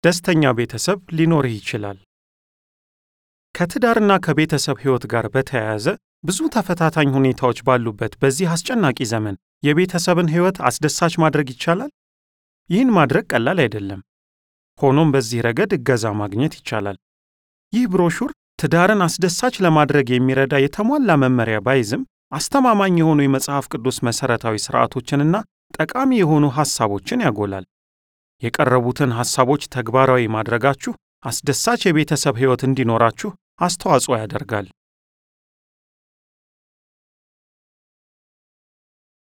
ደስተኛ ቤተሰብ ሊኖርህ ይችላል። ከትዳርና ከቤተሰብ ሕይወት ጋር በተያያዘ ብዙ ተፈታታኝ ሁኔታዎች ባሉበት በዚህ አስጨናቂ ዘመን የቤተሰብን ሕይወት አስደሳች ማድረግ ይቻላል? ይህን ማድረግ ቀላል አይደለም። ሆኖም በዚህ ረገድ እገዛ ማግኘት ይቻላል። ይህ ብሮሹር ትዳርን አስደሳች ለማድረግ የሚረዳ የተሟላ መመሪያ ባይዝም አስተማማኝ የሆኑ የመጽሐፍ ቅዱስ መሠረታዊ ሥርዓቶችንና ጠቃሚ የሆኑ ሐሳቦችን ያጎላል። የቀረቡትን ሐሳቦች ተግባራዊ ማድረጋችሁ አስደሳች የቤተሰብ ሕይወት እንዲኖራችሁ አስተዋጽኦ ያደርጋል።